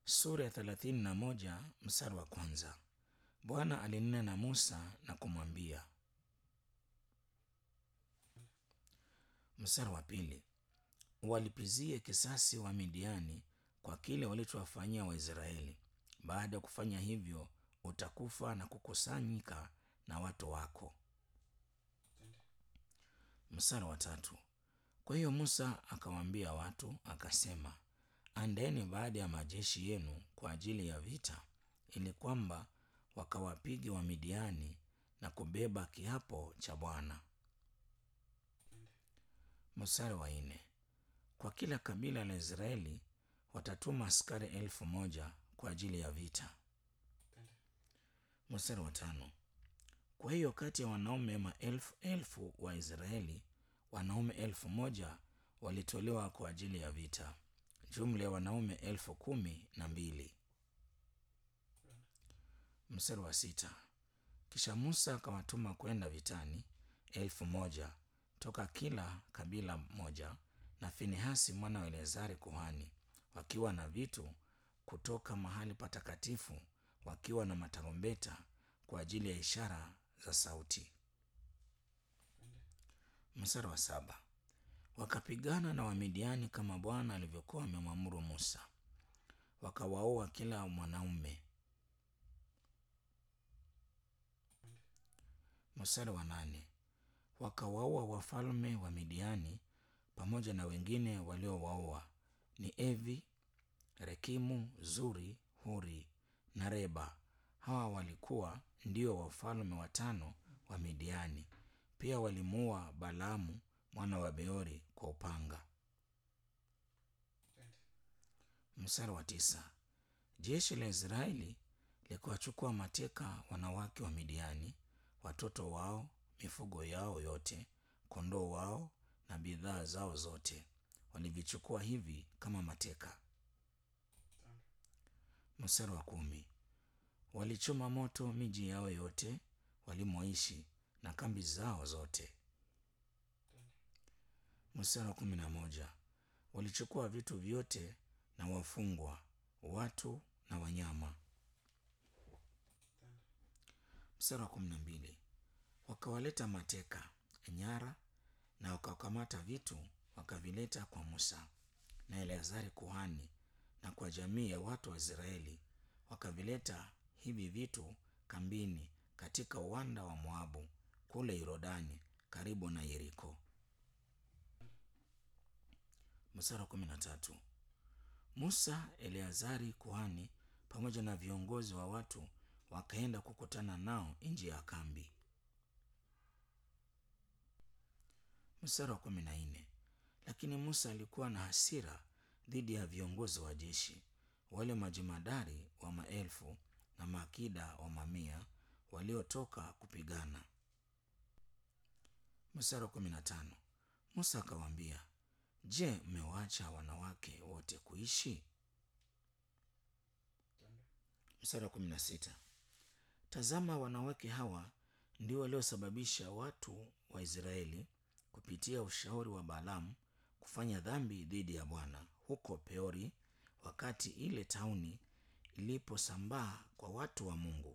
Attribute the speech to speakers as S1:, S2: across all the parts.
S1: sura ya thelathini na moja mstari wa kwanza. Bwana alinena na Musa na kumwambia. Mstari wa pili, walipizie kisasi wa Midiani kwa kile walichowafanyia Waisraeli. Baada ya kufanya hivyo, utakufa na kukusanyika na watu wako. Mstari wa tatu, kwa hiyo Musa akawaambia watu akasema, andeni baada ya majeshi yenu kwa ajili ya vita, ili kwamba wakawapige Wamidiani na kubeba kiapo cha Bwana. Mstari wa nne, kwa kila kabila la Israeli watatuma askari elfu moja kwa ajili ya vita. Mstari wa tano, kwa hiyo kati ya wanaume maelfu elfu wa Israeli wanaume elfu moja walitolewa kwa ajili ya vita, jumla ya wanaume elfu kumi na mbili. Mstari wa sita, kisha Musa akawatuma kwenda vitani elfu moja toka kila kabila moja, na Finehasi mwana wa Eleazari kuhani, wakiwa na vitu kutoka mahali patakatifu, wakiwa na matarumbeta kwa ajili ya ishara za sauti. Mstari wa saba, wakapigana na Wamidiani kama Bwana alivyokuwa amemwamuru Musa, wakawaua kila mwanaume. Mstari wa nane, wakawaua wafalme wa Midiani pamoja na wengine waliowaua ni Evi, Rekimu, Zuri, Huri na Reba. Hawa walikuwa ndio wafalme watano wa Midiani. Pia walimuua Balaamu mwana wa Beori kwa upanga. Mstari wa tisa, jeshi la Israeli likuwachukua mateka wanawake wa Midiani, watoto wao, mifugo yao yote, kondoo wao na bidhaa zao zote, walivichukua hivi kama mateka. Mstari wa kumi, walichoma moto miji yao yote walimoishi na kambi zao zote. Mstari wa kumi na moja, walichukua vitu vyote na wafungwa, watu na wanyama. Mstari wa kumi na mbili, wakawaleta mateka nyara na wakakamata vitu wakavileta kwa Musa na Eleazari kuhani na kwa jamii ya watu wa Israeli, wakavileta hivi vitu kambini katika uwanda wa Moabu kule Yordani karibu na Yeriko. Mstari wa kumi na tatu, Musa, Eleazari kuhani pamoja na viongozi wa watu wakaenda kukutana nao nje ya kambi. Mstari wa kumi na nne, lakini Musa alikuwa na hasira dhidi ya viongozi wa jeshi, wale majemadari wa maelfu na maakida wa mamia waliotoka kupigana. Mstari wa kumi na tano, Musa akawaambia, Je, mmewaacha wanawake wote kuishi? Mstari wa kumi na sita, tazama wanawake hawa ndio waliosababisha watu wa Israeli kupitia ushauri wa Balaamu kufanya dhambi dhidi ya Bwana huko Peori, wakati ile tauni iliposambaa kwa watu wa Mungu.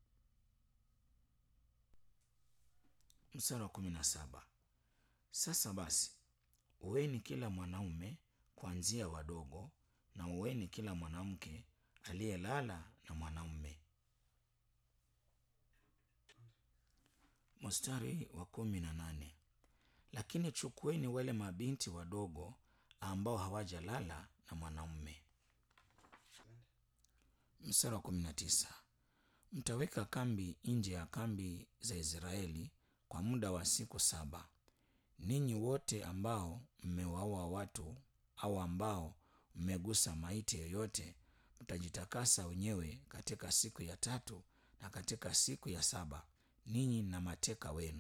S1: Mstari wa kumi na saba, sasa basi uweni kila mwanaume kuanzia wadogo, na uweni kila mwanamke aliyelala na mwanaume. Mstari wa kumi na nane, lakini chukueni wale mabinti wadogo ambao hawajalala na mwanaume. Mstari wa kumi na tisa, mtaweka kambi nje ya kambi za Israeli kwa muda wa siku saba. Ninyi wote ambao mmewaua watu au ambao mmegusa maiti yoyote mtajitakasa wenyewe katika siku ya tatu, na katika siku ya saba ninyi na mateka wenu.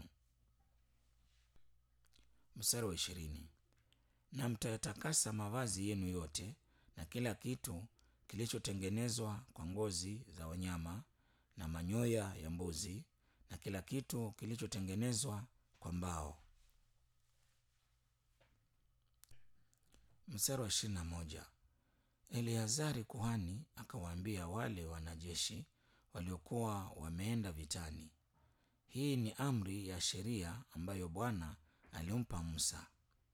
S1: Mstari wa ishirini, na mtayatakasa mavazi yenu yote na kila kitu kilichotengenezwa kwa ngozi za wanyama na manyoya ya mbuzi na kila kitu kilichotengenezwa kwa mbao. Mstari wa ishirini na moja, Eleazari kuhani akawaambia wale wanajeshi waliokuwa wameenda vitani, hii ni amri ya sheria ambayo Bwana alimpa Musa.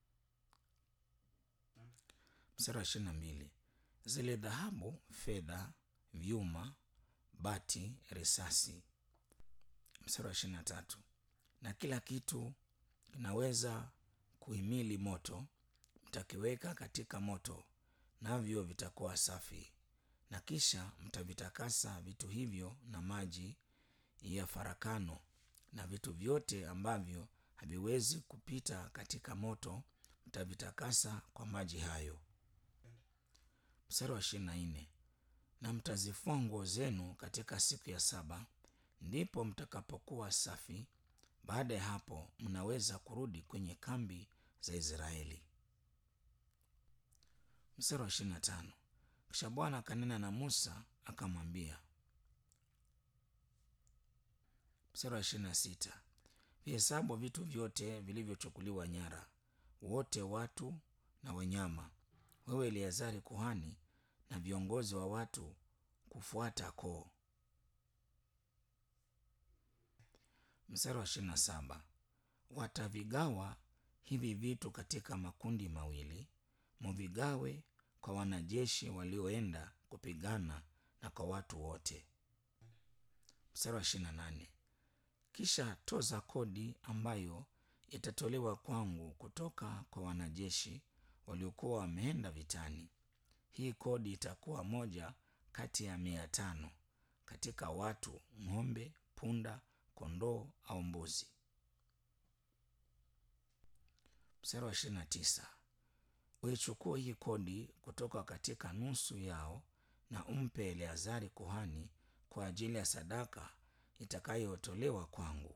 S1: Mstari wa ishirini na mbili zile dhahabu, fedha, vyuma, bati, risasi. Mstari wa ishirini na tatu na kila kitu kinaweza kuhimili moto, mtakiweka katika moto, navyo vitakuwa safi, na kisha mtavitakasa vitu hivyo na maji ya farakano, na vitu vyote ambavyo haviwezi kupita katika moto mtavitakasa kwa maji hayo. Mstari wa ishirini na nne na mtazifua nguo zenu katika siku ya saba, ndipo mtakapokuwa safi. Baada ya hapo mnaweza kurudi kwenye kambi za Israeli. Mstari wa ishirini na tano kisha Bwana akanena na Musa akamwambia. Mstari wa ishirini na sita vihesabu vitu vyote vilivyochukuliwa nyara, wote watu na wanyama, wewe Eleazari kuhani na viongozi wa watu kufuata koo. Mstari wa ishirini na saba watavigawa hivi vitu katika makundi mawili, muvigawe kwa wanajeshi walioenda kupigana na kwa watu wote. Mstari wa ishirini na nane kisha toza kodi ambayo itatolewa kwangu kutoka kwa wanajeshi waliokuwa wameenda vitani. Hii kodi itakuwa moja kati ya mia tano katika watu, ng'ombe, punda, kondoo au mbuzi. Mstari wa ishirini na tisa uichukue hii kodi kutoka katika nusu yao na umpe Eleazari kuhani kwa ajili ya sadaka itakayotolewa kwangu.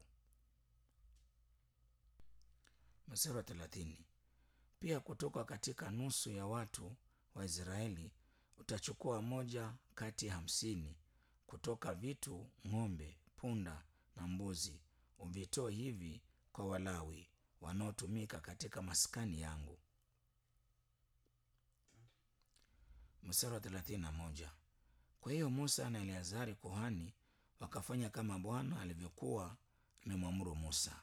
S1: Mstari wa thelathini pia kutoka katika nusu ya watu wa Israeli utachukua moja kati ya hamsini kutoka vitu, ng'ombe, punda na mbuzi, uvitoe hivi kwa Walawi wanaotumika katika maskani yangu. Mstari wa thelathini na moja kwa hiyo Musa na Eleazari kuhani wakafanya kama Bwana alivyokuwa amemwamuru Musa.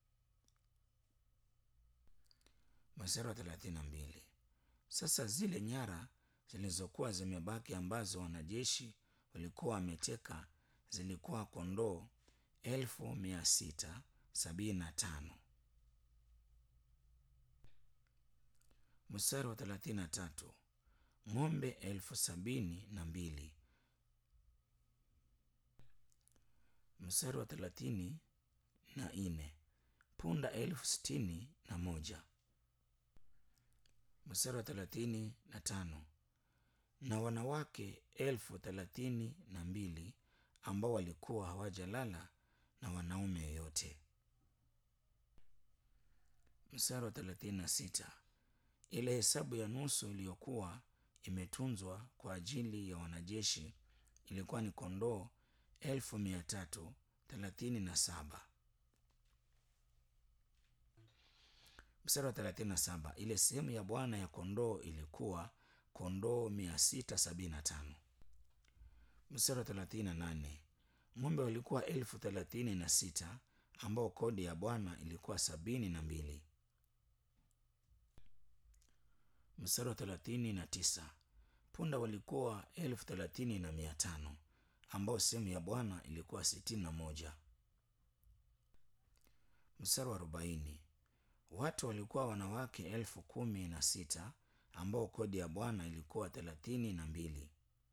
S1: Mstari wa thelathini na mbili sasa zile nyara zilizokuwa zimebaki ambazo wanajeshi walikuwa wameteka zilikuwa kondoo elfu mia sita sabini na tano. Mstari wa thelathini na tatu ng'ombe elfu sabini na mbili. Mstari wa thelathini na nne punda elfu sitini na moja. Mstari wa thelathini na tano na wanawake elfu thelathini na mbili ambao walikuwa hawajalala na wanaume yoyote. Mstari wa thelathini na sita ile hesabu ya nusu iliyokuwa imetunzwa kwa ajili ya wanajeshi ilikuwa ni kondoo elfu mia tatu thelathini na saba. Mstari wa thelathini na saba ile sehemu ya Bwana ya kondoo ilikuwa kondoo mia sita sabini na tano. Mstari wa thelathini na nane ng'ombe walikuwa elfu thelathini na sita ambao kodi ya Bwana ilikuwa sabini na mbili. Mstari wa thelathini na tisa punda walikuwa elfu thelathini na mia tano ambao sehemu ya Bwana ilikuwa sitini na moja. Mstari wa arobaini watu walikuwa wanawake elfu kumi na sita ambao kodi ya Bwana ilikuwa thelathini na mbili.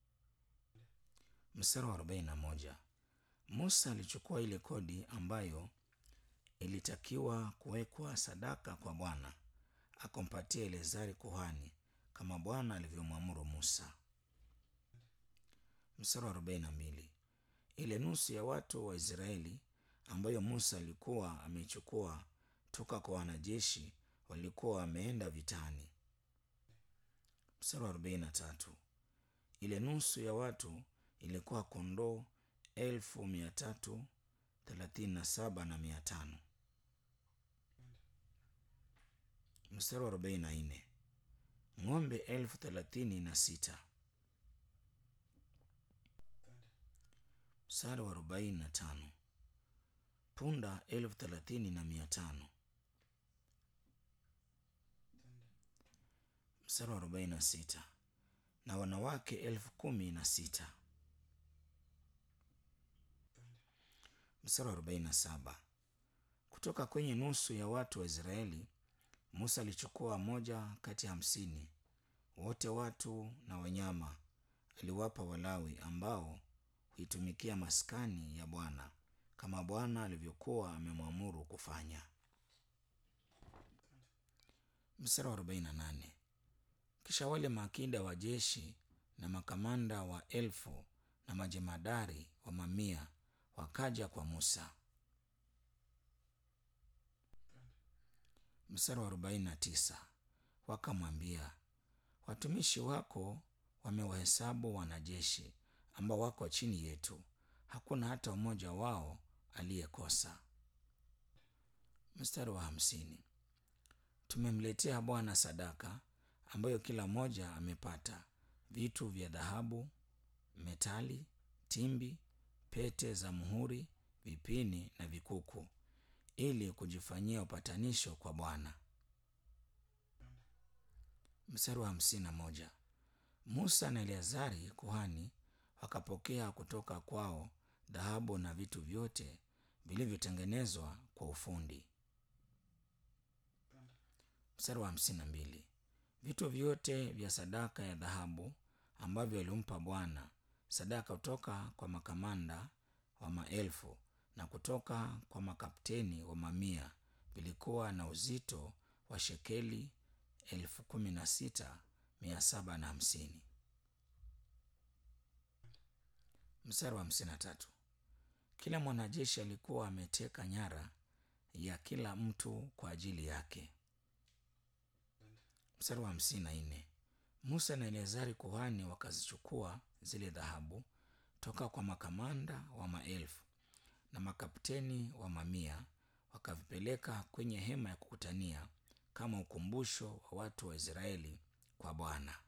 S1: Mstari wa arobaini na moja Musa alichukua ile kodi ambayo ilitakiwa kuwekwa sadaka kwa Bwana akampatia Eleazari kuhani kama Bwana alivyomwamuru Musa. Mstari wa arobaini na mbili ile nusu ya watu wa Israeli ambayo Musa alikuwa ameichukua toka kwa wanajeshi walikuwa wameenda vitani. Mstari wa arobaini na tatu ile nusu ya watu ilikuwa kondoo elfu mia tatu thelathini na saba na mia tano. Mstari wa arobaini na nne ng'ombe elfu thelathini na sita mstari wa arobaini na tano punda elfu thelathini na mia tano mstari wa arobaini na sita na wanawake elfu kumi na sita mstari wa arobaini na saba kutoka kwenye nusu ya watu wa Israeli Musa alichukua moja kati ya hamsini wote watu na wanyama aliwapa Walawi ambao huitumikia maskani ya Bwana kama Bwana alivyokuwa amemwamuru kufanya. Mstari wa 48. Kisha wale maakida wa jeshi na makamanda wa elfu na majemadari wa mamia wakaja kwa Musa. Mstari wa 49. Wakamwambia, watumishi wako wamewahesabu wanajeshi ambao wako chini yetu, hakuna hata mmoja wao aliyekosa. Mstari wa hamsini. Tumemletea Bwana sadaka ambayo kila mmoja amepata vitu vya dhahabu, metali, timbi, pete za muhuri, vipini na vikuku, ili kujifanyia upatanisho kwa Bwana. Mstari wa hamsini na moja. Musa na Eleazari kuhani wakapokea kutoka kwao dhahabu na vitu vyote vilivyotengenezwa kwa ufundi. Mstari wa hamsini na mbili. Vitu vyote vya sadaka ya dhahabu ambavyo alimpa Bwana sadaka kutoka kwa makamanda wa maelfu na kutoka kwa makapteni wa mamia vilikuwa na uzito wa shekeli elfu kumi na sita mia saba na hamsini. Mstari wa hamsini na tatu. Kila mwanajeshi alikuwa ameteka nyara ya kila mtu kwa ajili yake. Mstari wa hamsini na nne. Musa na Eleazari kuhani wakazichukua zile dhahabu toka kwa makamanda wa maelfu na makapteni wa mamia, wakavipeleka kwenye hema ya kukutania kama ukumbusho wa watu wa Israeli kwa Bwana.